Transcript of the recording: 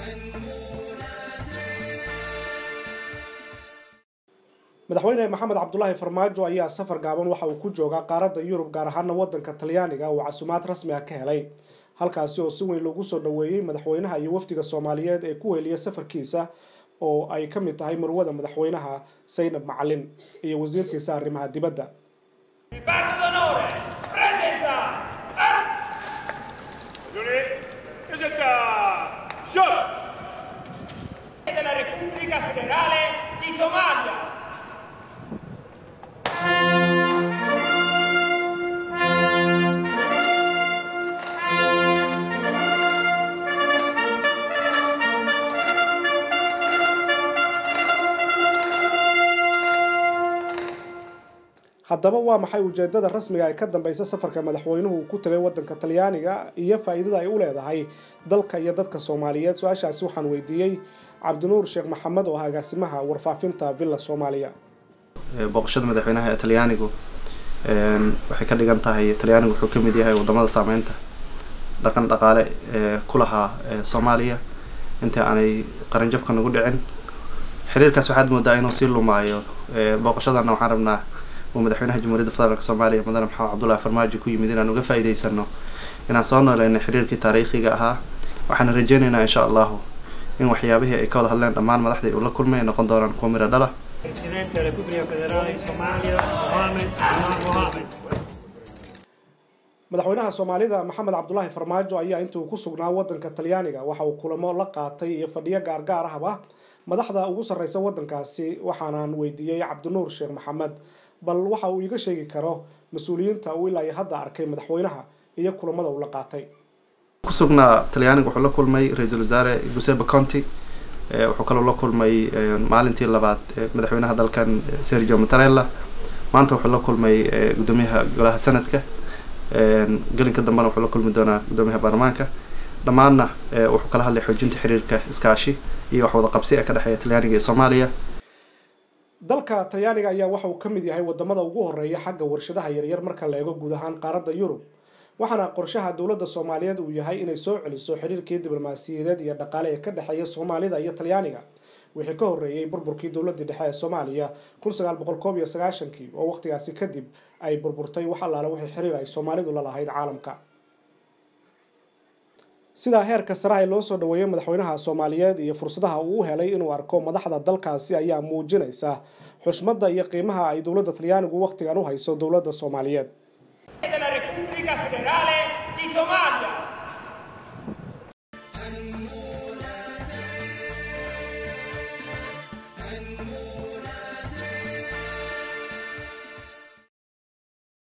madaxweyne maxamed cabdulaahi farmaajo ayaa safar gaaban waxa uu ku joogaa qaaradda yurub gaar ahaana wadanka talyaaniga uu casuumaad rasmi ah ka helay halkaasi oo si weyn loogu soo dhoweeyey madaxweynaha iyo wafdiga soomaaliyeed ee ku weliya safarkiisa oo ay ka mid tahay marwada madaxweynaha saynab macalin iyo wasiirkiisa arrimaha dibadda della Repubblica Federale di Somalia. haddaba waa maxay ujeedada rasmiga ee ka dambeysa safarka madaxweynuhu uu ku tagay wadanka talyaaniga iyo faa-iidada ay u leedahay dalka iyo dadka soomaaliyeed su-aashaasi waxaan weydiiyey cabdinuur sheekh maxamed oo ah agaasimaha warfaafinta villa soomaaliya booqashada madaxweynaha ee talyaanigu waxay ka dhigan tahay talyaanigu wuxuu kamid yahay wadamada saameynta dhaqan dhaqaale ee ku lahaa soomaaliya inta aanay qaranjabka nagu dhicin xiriirkaas waxaad moodaa inuu sii lumaayo booqashadana waxaan rabnaa uu madaxweynaha jamhuuriyadda federaalk soomaaliya mudane maxamed cabdullahi farmaajo ku yimid inaan uga faa'iideysano inaan soo nooleyno xiriirkii taariikhiga ahaa waxaana rajeyneynaa insha allahu in waxyaabihii ay ka wada hadleen dhammaan madaxdii uu la kulmay ay noqon doonaan kuwa miro dhala Presidente della Repubblica Federale di Somalia, Mohamed Abdullah Mohamed. madaxweynaha soomaalida maxamed cabdulaahi farmaajo ayaa intuu ku sugnaa wadanka talyaaniga waxa uu kulamo la qaatay iyo fadhiyo gaargaar ahba madaxda ugu sarreysa wadankaasi waxaanaan weydiiyey cabdinuur sheekh maxamed bal waxa uu iga sheegi karo mas-uuliyiinta uu ilaa iyo hadda arkay madaxweynaha iyo kulamada uu la qaatay ku sugnaa talyaaniga wuxuu la kulmay ra-iisul wasaare giuseppe conti wuxuu kaloo la kulmay maalintii labaad madaxweynaha dalkan sergio mattarella maanta wuxuu la kulmay gudoomiyaha golaha sanadka gelinka dambena wuxuu la kulmi doonaa gudoomiyaha baarlamaanka dhammaanna wuxuu kala hadlay xoojinta xiriirka iskaashi iyo wax wada qabsi ee ka dhexeeya talyaaniga iyo soomaaliya dalka talyaaniga ayaa waxa uu ka mid yahay wadamada ugu horeeya xagga warshadaha yaryar marka la eego guud ahaan qaaradda yurub waxaana qorshaha dowladda soomaaliyeed uu yahay inay soo celiso xiriirkii diblomaasiyadeed iyo dhaqaale ee ka dhexeeya soomaalida iyo talyaaniga wixii ka horreeyey burburkii dowladii dhexe ee soomaaliya kun sagaal boqol koob iyo sagaashankii oo waqtigaasi kadib ay burburtay wax allaale wixii xiriir ay soomaalidu la lahayd caalamka sidaa heerka saraha ee loo soo dhaweeyay madaxweynaha soomaaliyeed iyo fursadaha uu u helay inuu arko madaxda dalkaasi ayaa muujinaysa xushmadda iyo qiimaha ay dowladda talyaanigu waqtigan u hayso dowladda soomaaliyeed della Repubblica Federale di Somalia. هنموت